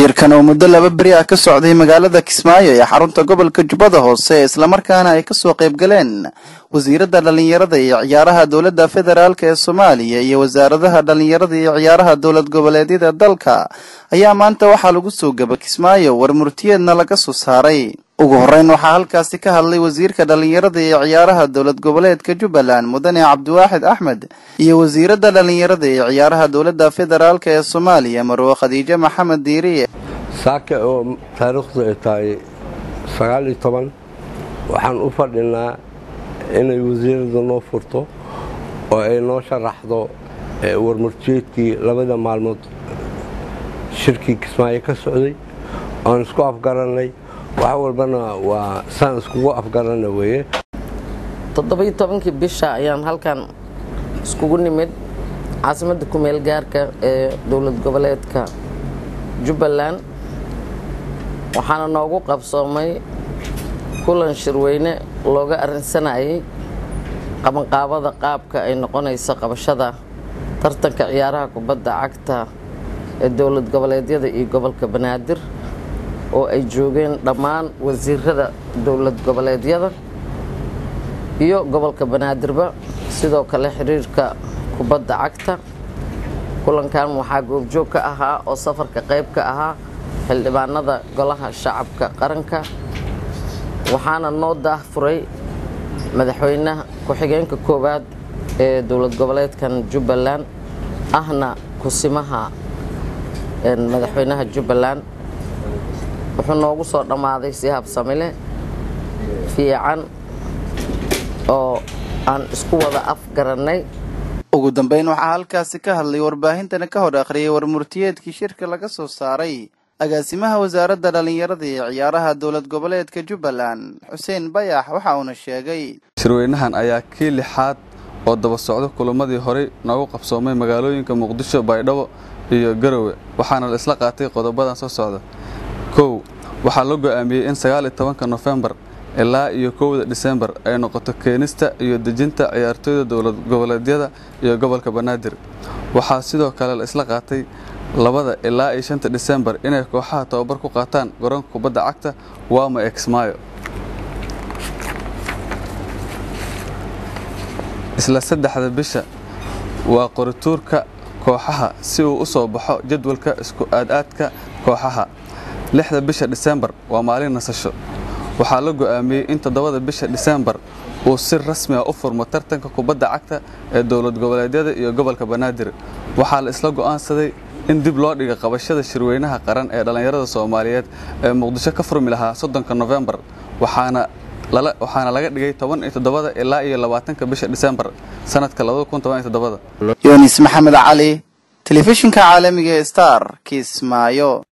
shirkan oo muddo laba beri ah ka socday magaalada kismaayo ee xarunta gobolka jubbada hoose islamarkaana ay kasoo qayb galeen wasiiradda dhallinyarada iyo ciyaaraha dowladda federaalk ee soomaaliya iyo wasaaradaha dhallinyarada iyo ciyaaraha dowlad goboleedyada dalka ayaa maanta waxaa lagu soo gaba kismaayo war murtiyeedna laga soo saaray ugu horreyn waxaa halkaasi ka hadlay wasiirka dhallinyarada iyo ciyaaraha dowlad goboleedka jubbaland mudane cabdiwaaxid axmed iyo wasiiradda dhallinyarada iyo ciyaaraha dowladda federaalk ee soomaaliya marwe khadiijo maxamed diiriye saaka oo taariikhdu ay tahay sagaal iyo toban waxaan u fadhinaa inay wasiirada noo furto oo ay noo sharaxdo warmurtiyeedkii labada maalmood shirkii kismaayo ka socday oan isku afgarannay wax walbana waa saan iskugu afgarana weeye toddobiyo tobankii bisha ayaan halkan iskugu nimid caasimadda kumeel gaarka ee dowlad goboleedka jubbaland waxaana noogu qabsoomay kulan shirweyne looga arrinsanayay qabanqaabada qaabka ay noqonayso qabashada tartanka ciyaaraha kubadda cagta ee dowlad goboleedyada iyo gobolka banaadir oo ay joogeen dhammaan wasiirada dowlad goboleedyada iyo gobolka banaadirba sidoo kale xiriirka kubadda cagta kulankan waxaa goobjoog ka ahaa oo safarka qayb ka ahaa xildhibaanada golaha shacabka qaranka waxaana noo daahfuray madaxweynaha ku-xigeenka koowaad ee dowlad goboleedkan jubbaland ahna kusimaha madaxweynaha jubbaland wuxuu noogu soo dhammaaday si habsamile fiican oo aan isku wada afgarannay ugu dambeyn waxaa halkaasi ka hadlay warbaahintana ka hor akhriyay warmurtiyeedkii shirka laga soo saaray agaasimaha wasaaradda dhallinyarada iyo ciyaaraha dowlad goboleedka jubbaland xuseen bayax waxa uuna sheegay shirweynahan ayaa kii lixaad oo daba socdo kulamadii horey noogu qabsoomay magaalooyinka muqdisho baydhabo iyo garowe waxaana la isla qaatay qodobadan soo socda kow waxaa la go'aamiyey in sagaal iyo tobanka nofembar ilaa iyo kowda disembar ay noqoto keenista iyo dejinta ciyaartooyda dowlad goboleedyada iyo gobolka banaadir waxaa sidoo kale la isla qaatay labada ilaa iyo shanta disembar inay kooxaha tababar ku qaataan garoonka kubadda cagta wama exmayo isla saddexda bisha waa qorituurka kooxaha si uu u soo baxo jadwalka isku aadaadka kooxaha lixda bisha disembar waa maalin nasasho waxaa la go'aamiyey in toddobada bisha disembar uu si rasmi ah u furmo tartanka kubadda cagta ee dowlad goboleedyada iyo gobolka banaadir waxaa la isla go'aansaday in dib loo dhiga qabashada shirweynaha qaran ee dhallinyarada soomaaliyeed ee muqdisho ka furmi lahaa soddonka nofembar waxaana waxaana laga dhigay toban iyo toddobada ilaa iyo labaatanka bisha disembar sanadka labada kun toban iyo toddobada yunis maxamed cali telefishinka caalamiga ee star kismaayo